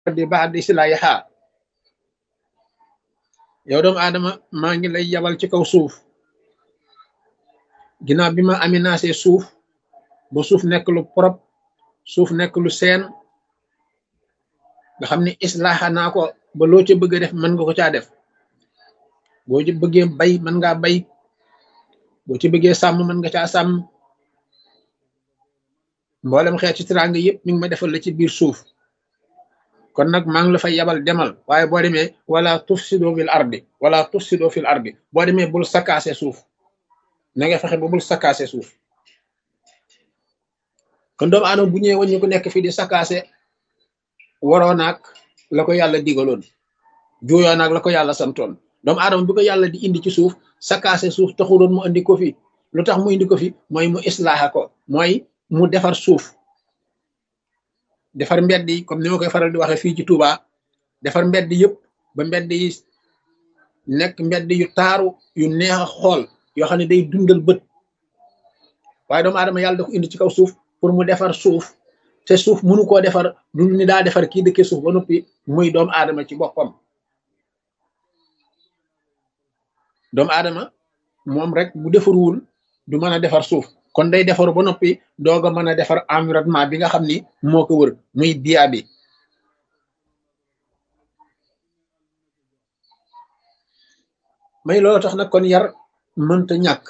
di ba'di islahiha yow doomu aadama maa ngi lay yabal ci kaw suuf ginnaaw bi ma aménagé suuf ba suuf nekk lu propre suuf nekk lu seen nga xam ne islaaxa naa ko ba loo ca bëgg a def mën nga ko caa def boo ci bëggee bay mën ngaa bay boo ci bëggee sàmm mën nga caa sàmm mboolem xeeti teraanga yëpp mi ngi ma defal la ci biir suuf kon nag maa ngi la fay yabal demal waaye boo demee wala tufsido fil ardi wala tufsido fil ardi boo demee bul sakkaase suuf na nga fexe ba bul sakkaase suuf kon doomu aadama bu ñëwee waññu ko nekk fii di sakkaase waroo naag la ko yàlla digaloon juuyoo naag la ko yàlla santoon doomu aadama bi ko yàlla di indi ci suuf sakkaase suuf taxuloon mu indi ko fi lu tax mu indi ko fi mooy mu islaaxa ko mooy mu defar suuf defar mbedd yi comme ni ma koy faral di waxee fii ci Touba defar mbedd yëpp ba mbedd yi nekk mbedd yu taaru yu neex a xool yoo xam ne day dundal bët waaye doomu aadama yàlla da ko indi ci kaw suuf pour mu defar suuf te suuf mënu koo defar du ni daa defar kii dëkkee suuf ba noppi muy doomu aadama ci boppam doomu aadama moom rek bu defarwul du mën a defar suuf kon day defaru ba noppi doog a mën a defar environnement bi nga xam ni moo ko wër muy biya bi may loolu tax nag kon yar mënta ñàkk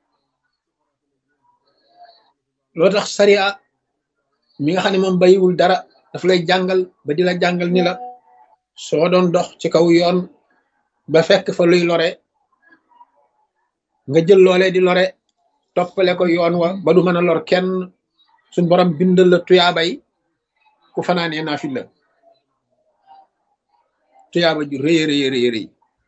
loolu tax sariya mi nga xam ne moom bayiwul dara daf lay jàngal ba di la jàngal ni la soo doon dox ci kaw yoon ba fekk fa luy lore nga jël loolee di lore toppale ko yoon wa ba du mën a lor kenn suñ borom bindal la tuyaabay ku fanaanee naa fi la tuyaaba ju rëy rëy rëy rëy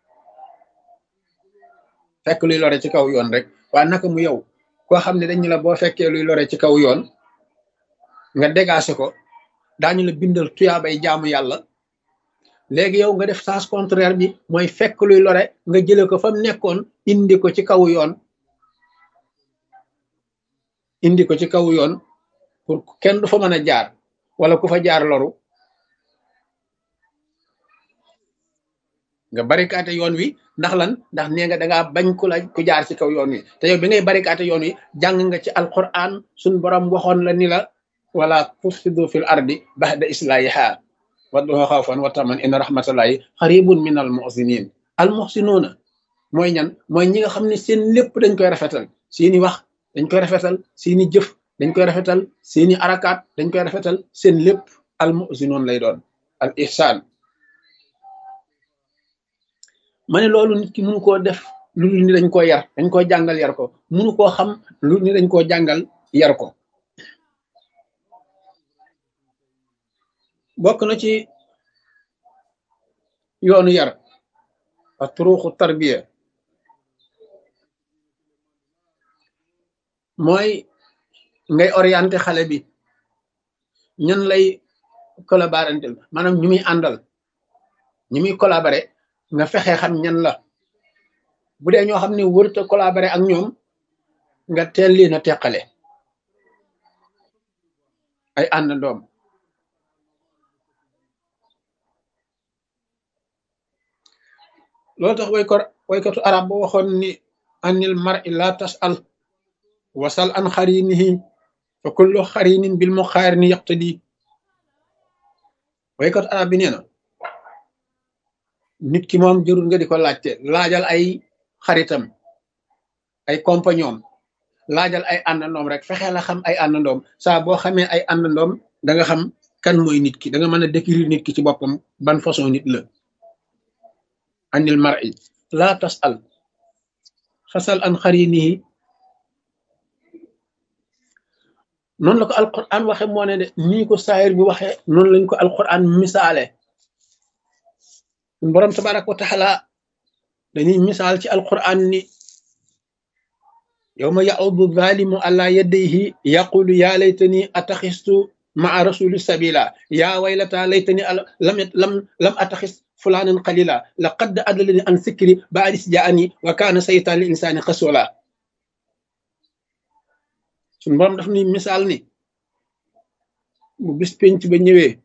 fekk luy lore ci kaw yoon rek waa naka mu yow koo xam ne dañu la boo fekkee luy lore ci kaw yoon nga dégagé ko daañu la bindal tuyaabay jaamu yàlla léegi yow nga def sens contraire bi mooy fekk luy lore nga jële ko fa mu nekkoon indi ko ci kaw yoon indi ko ci kaw yoon pour kenn du fa mën a jaar wala ku fa jaar loru nga barikaate yoon wi ndax lan ndax nee nga dangaa bañ ku la ku jaar ci kaw yoon wi te yow bi ngay barikaate yoon wi jàng nga ci alquran suñ borom waxoon la ni la wala tufsidu fil ardi ba'da islahiha wadduha xawfan wa taman inna rahmatallahi xaribun min al muhsinin al muhsinuuna mooy ñan mooy ñi nga xam ne seen lépp dañ koy rafetal seeni wax dañ koy rafetal seeni jëf dañ koy rafetal seeni arakaat dañ koy rafetal seen lépp al muhsinoon lay doon al ihsaan ma ne loolu nit ki mënu koo def lu ni dañ koo yar dañ koo jàngal yar ko mënu koo xam lu ni dañ koo jàngal yar ko bokk na ci yoonu yar a turuuxu tarbiya mooy ngay orienté xale bi ñan lay collaborantel maanaam ñu muy àndal ñu muy collaboré nga fexe xam ñan la bu dee ñoo xam ne wërta collaboré ak ñoom nga teel leen a teqale ay àndandoom loolu tax way ko waykatu arab ba waxoon ni anil mar'i la tas'al wasal an xarinihi fa kullu xarinin bil muqaarini yaqtadi waykatu arab bi nee na nit ki moom jërul nga di ko laajte laajal ay xaritam ay compagnon laajal ay àndandoom rek fexe la xam ay àndandoom saa boo xamee ay àndandoom da nga xam kan mooy nit ki da nga mën a décrire nit ki ci boppam ban façon nit la anil mar'i la tasal fasal an xarinihi noonu la ko alquran waxe moo ne de nii ko saayir bi waxe noonu lañ ko alquran misaale borom tabaraka wa taala dañuy misaal ci alquran ni yawma ya'udu zalimu ala yadayhi yaqulu ya laytani ataxistu maa rasuli sabila ya waylata laytani lam lam lam ataxis fulanan qalila laqad adallani an sikri ba'dis ja'ani wa kana saytan lil insani khasula sun borom daf ni misaal ni bu bis penc ba ñëwee